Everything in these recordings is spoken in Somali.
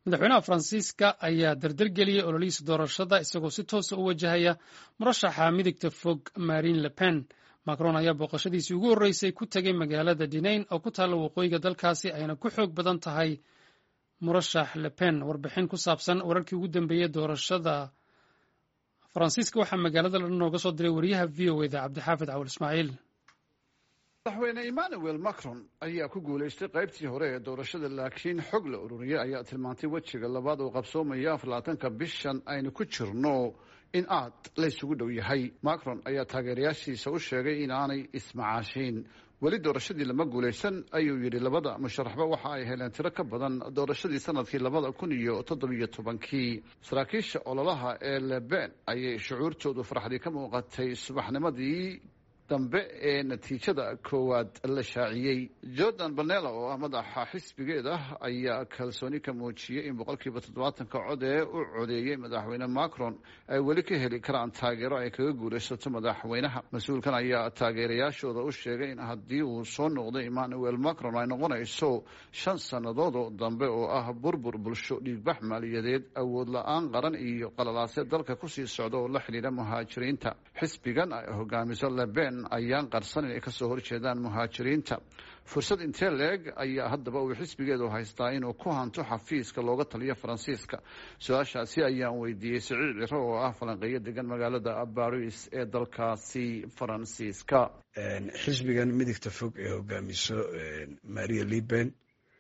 madaxweynaha faransiiska ayaa dardargeliyey ololihiisa doorashada isagoo si toosa u wajahaya murashaxa midigta fog marine le pen macron ayaa booqashadiisii ugu horreysay ku tegay magaalada dineyn oo ku taalla waqooyiga dalkaasi ayna ku xoog badan tahay murashax le pen warbixin ku saabsan wararkii ugu dambeeyey doorashada faransiiska waxaa magaalada la nooga soo diray wariyaha v o eda cabdixaafid cawal ismaaciil madaxweyne emmanuel macron ayaa ku guulaystay qaybtii hore ee doorashada laakiin xog la ururiyey ayaa tilmaantay wejiga labaad oo qabsoomaya aflaatanka bishan aynu ku jirno in aad la ysugu dhow yahay macron ayaa taageerayaashiisa u sheegay in aanay ismacaashiin weli doorashadii lama guulaysan ayuu yidhi labada musharaxba waxa ay heleen tiro ka badan doorashadii sanadkii labada kun iyo toddobiyo tobankii saraakiisha ololaha ee leben ayay shucuurtoodu farxdii ka muuqatay subaxnimadii dambe ee natiijada koowaad la shaaciyey jordan banela oo ah madaxa xisbigeeda ayaa kalsooni ka muujiyey in boqolkiiba toddobaatanka cod ee u codeeyey madaxweyne macron ay weli ka heli karaan taageero ay kaga guulaysato madaxweynaha mas-uulkan ayaa taageerayaashooda u sheegay in haddii uu soo noqdo emmanuel macron ay noqonayso shan sannadoodoo dambe oo ah burbur bulsho dhiigbax maaliyadeed awood la-aan qaran iyo qalalaasee dalka kusii socda oo la xidhiidha muhaajiriinta xisbigan ay hogaamiso leben ayaan qarsan inay kasoo horjeedaan muhaajiriinta fursad intee leeg ayaa haddaba uu xisbigeedu haystaa inuu ku hanto xafiiska looga taliyo faransiiska su-aashaasi ayaan weydiiyey siciid ciro oo ah falanqeeyo degan magaalada baris ee dalkaasi faransiiska xisbigan midigta fog ee hogaamiso maria liben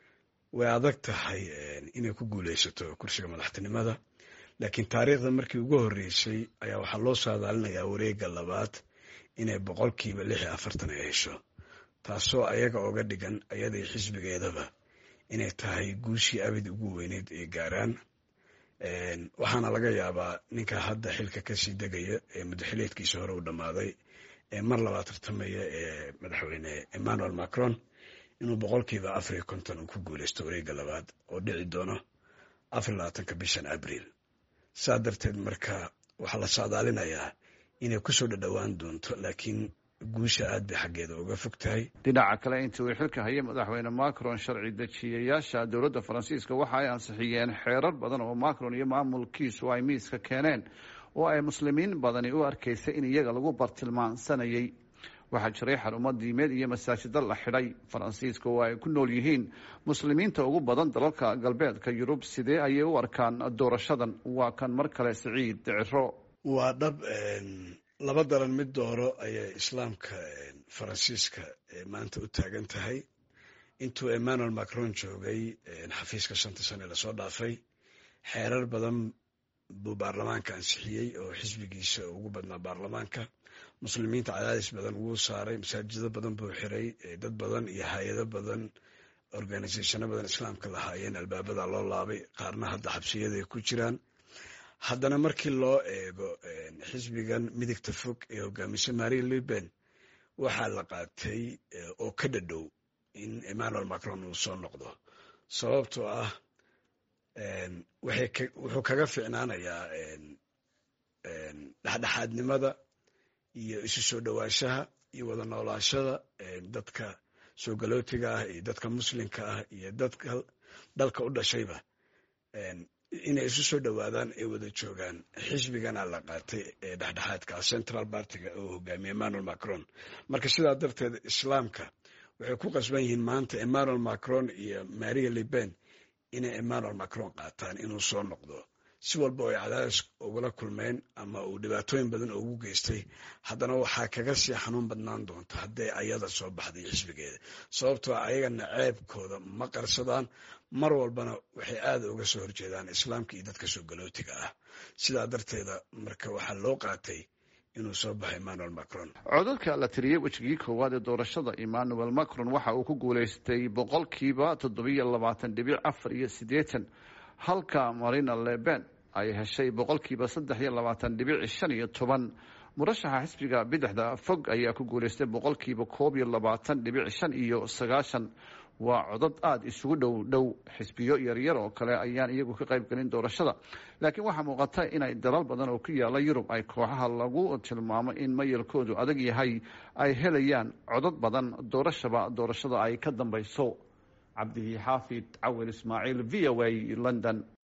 way adag tahay inay ku guuleysato kursiga madaxtinimada laakiin taariikhda markii ugu horreysay ayaa waxaa loo saadaalinayaa wareega labaad inay boqolkiiba lix iyo afartan ay hesho taasoo ayaga oga dhigan ayadai xisbigeedaba inay tahay guushii abid ugu weyneyd ay gaaraan waxaana laga yaabaa ninka hadda xilka kasii degaya ee muddaxileedkiisa hore u dhammaaday ee mar labaad tartamaya ee madaxweyne emmanuel macron inuu boqolkiiba afar iyo konton uu ku guuleysto wareega labaad oo dhici doono afar iyo labaatanka bishan abriil saa darteed marka waxaa la saadaalinayaa inay kusoo dhadhowaan doonto laakiin guusha aad bay xaggeeda uga fog tahay dhinaca kale intii uu xilka hayay madaxweyne macron sharci dejiyayaasha dowladda faransiiska waxa ay ansixiyeen xeerar badan oo macron iyo maamulkiisu ay miiska keeneen oo ay muslimiin badani u arkaysay in iyaga lagu bartilmaansanayay waxaa jiray xarumo diimeed iyo masaajida la xidhay faransiiska oo ay ku nool yihiin muslimiinta ugu badan dalalka galbeedka yurub sidee ayay u arkaan doorashadan waa kan mar kale siciid ciro waa dhab laba daran mid dooro ayay islaamka faransiiska maanta u taagan tahay intuu emmanuel macron joogay xafiiska shanta sane lasoo dhaafay xeerar badan buu baarlamaanka ansixiyey oo xisbigiisa ugu badnaa baarlamaanka muslimiinta cadaadis badan wuu saaray masaajido badan buu xiray dad badan iyo hay-ado badan organisationo badan islaamka lahaayeen albaabada loo laabay qaarna hadda xabsiyaday ku jiraan haddana markii loo eego xisbigan midigta fog ee hogaamisa maria liben waxaa la qaatay oo ka dhadhow in emmanuel macron uu soo noqdo sababtoo ah wuxuu kaga ficnaanayaa dhexdhexaadnimada iyo isu soo dhowaanshaha iyo wada noolaashada dadka soo galootiga ah iyo dadka muslimka ah iyo dadka dalka u dhashayba inay isu soo dhowaadaan ay wada joogaan xisbigana la qaatay ee dhexdhexaadka central bartiga oo hogaamiye emmanuel macron marka sidaa darteed islaamka waxay ku qasban yihiin maanta emmanuel macron iyo maria liben inay emmanuel macron qaataan inuu soo noqdo si walba oo ay cadaadis ugula kulmeen ama uu dhibaatooyin badan ugu geystay haddana waxaa kaga sii xanuun badnaan doonta hadday ayada soo baxday xisbigeeda sababtoo ayagana ceebkooda ma qarsadaan mar walbana waxay aada uga soo horjeedaan islaamka iyo dadka soo galootiga ah sidaa darteeda marka waxaa loo qaatay inuu soo baxo emmanuel macron codadka la tiriyey wejigii koowaad ee doorashada emmanuel macron waxa uu ku guulaystay boqolkiiba toddobiyo labaatan dhibic afar iyo siddeetan halka marina leben ay heshay boqolkiiba saddex iyo labaatan dhibic shan iyo toban murashaxa xisbiga bidixda fog ayaa ku guulaystay boqolkiiba koob iyo labaatan dhibic shan iyo sagaashan waa codad aada isugu dhow dhow xisbiyo yaryar oo kale ayaan iyagu ka qayb gelin doorashada laakiin waxaa muuqata inay dalal badan oo ku yaala yurub ay kooxaha lagu tilmaamo in mayalkoodu adag yahay ay helayaan codad badan doorashaba doorashada ay ka dambayso cabdihi xaafid cawil ismaaciil v o a london